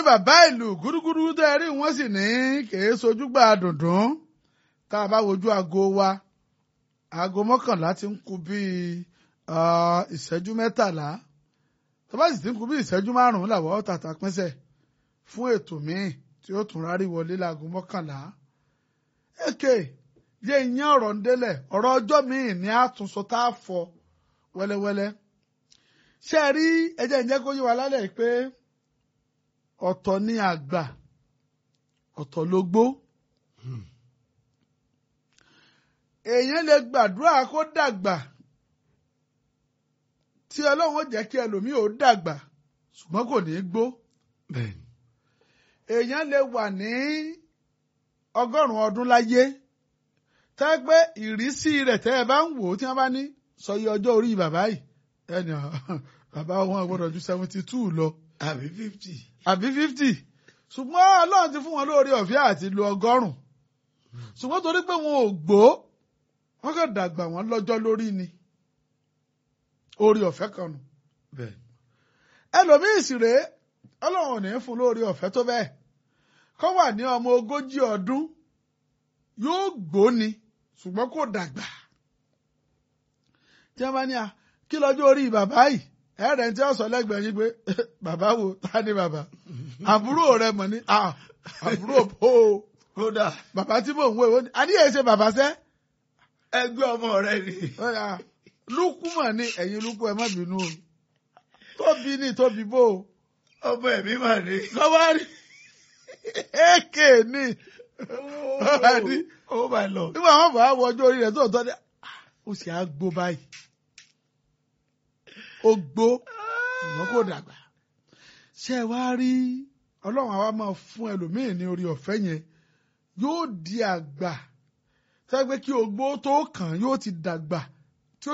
bàbá ìlú gúdúgúdú tẹ́ ẹ rí wọ́n sì ní kèé sojúgbà dùndún tá a bá wojú aago wa aago mọ́kànlá ti ń kù bíi ìṣẹ́jú mẹ́tàlá tó bá sì ti ń kù bíi ìṣẹ́jú márùn-ún làwọ̀ tàtà pínṣẹ̀ fún ètò míì tí ó tún rárí wọlé láago mọ́kànlá. èké yé iyán ọ̀rọ̀ ń délẹ̀ ọ̀rọ̀ ọjọ́ míì ní àtúnṣe tá a fọ wẹ́lẹ́wẹ́lẹ́. ṣé ẹ rí ẹjẹ́ ìjẹ́ kó yé wa lálẹ́ pé ọ̀tọ̀ ni àgbà ọ̀tọ̀ ló gbó. èèyàn lè gbàdúrà kó dàgbà tí ọlọ́run ó jẹ́ kí ẹlòmíì ó dàgbà ṣùgbọ́n kò ní í gbó. èèyàn lè wà ní ọgọ́rùn-ún ọdún láyé tẹ́ pé ìrísí rẹ̀ tẹ́ ẹ bá ń wò ó tí wọ́n bá ní sọyí ọjọ́ orí bàbá yìí ẹnì bàbá wọn gbọ́dọ̀ ju seventy two lọ àbí fifty. àbí fifty ṣùgbọ́n ọlọ́run ti fún wọn lórí ọ̀fẹ́ àti lo ọgọ́rùn-ún ṣùgbọ́n torí pé wọn ò gbó wọ́n kàn dàgbà wọ́n lọ́jọ́ lórí ni orí ọ̀fẹ́ kan nù bẹ́ẹ̀ ẹlòmíì sì rèé ọlọ́run ò ní fún lórí ọ̀fẹ́ tó bẹ́ẹ̀ kọ́ wà ní ọmọ ogójì ọdún yóò gbó ni ṣùgbọ́n kò dàgbà tí wọ́n bá ní a kí lọ́jọ́ orí bàbá yìí ẹ̀rẹ̀ tí wọ́n sọ lẹ́gbẹ̀ẹ́ yín pé bàbá wo ta ni bàbá àbúrò rẹ mọ̀ ní àbúrò bò ó kódà bàbá tí mò ń wé wọ́n ní adíyẹ ṣe bàbá sẹ́ ẹgbẹ́ ọmọ rẹ ni. lúkú mọ̀ ní ẹ̀yin lúkú ẹ má bínú o tóbi ní tóbi bò ó ọmọ ẹ̀mí mà ní. lọ́wọ́ rí èké ní ní oh my lord. nígbà wọn bá wọ ọjọ́ orí rẹ̀ tó tọ́ ní ó sì á gbó báyìí ó gbó ṣùgbọ́n kò dàgbà ṣé ẹ wá rí ọlọ́run àwa máa fún ẹlòmíì ní orí ọ̀fẹ́ yẹn yóò di àgbà sẹ́gbẹ́ kí ogbó tó kàn yóò ti dàgbà